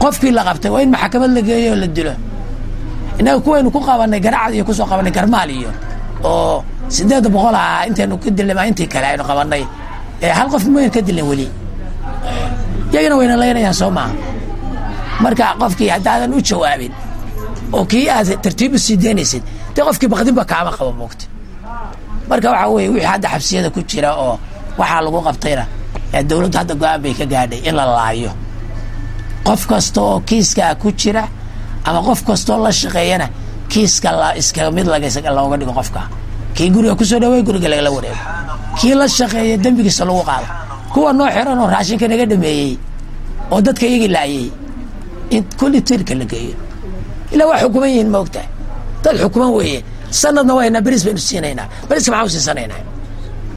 qofkii la qabtay waa in maxkamad la geeyo oo la dilo innaga kuwaynu ku qabanay garacad iyo kusoo qabanay garmaal iyo oo sideed boqol ah intaynu ka dilnay maa intii kale aynu qabanay hal qof mayn ka dilin weli iyagana wayna laynayaan soo maaha marka qofkii haddaadan u jawaabin oo kii aad tartiib u sii daynaysid dee qofkii bakdinba kaama qabo moogta marka waxaa weye wixii hadda xabsiyada ku jira oo waxaa lagu qabtayna dowladdu hadda go-aan bay ka gaadhay in la laayo qof kasta oo kiiskaa ku jira ama qof kastaoo la shaqeeyana kiiska iskaga mid looga dhigo qofka kii guriga kusoo dhawey guriga lagala wareego kii la shaqeeya dembigiisa lagu qaado kuwa noo xiran oo raashinka naga dhameeyey oo dadka iyagii laayay in kulli tirka la geeyo ilaa waa xukuman yihiin ma ogtahay dad xukuman weeye sanadna wayna beris baynu siinaynaa beriska maxaan u siisanaynaa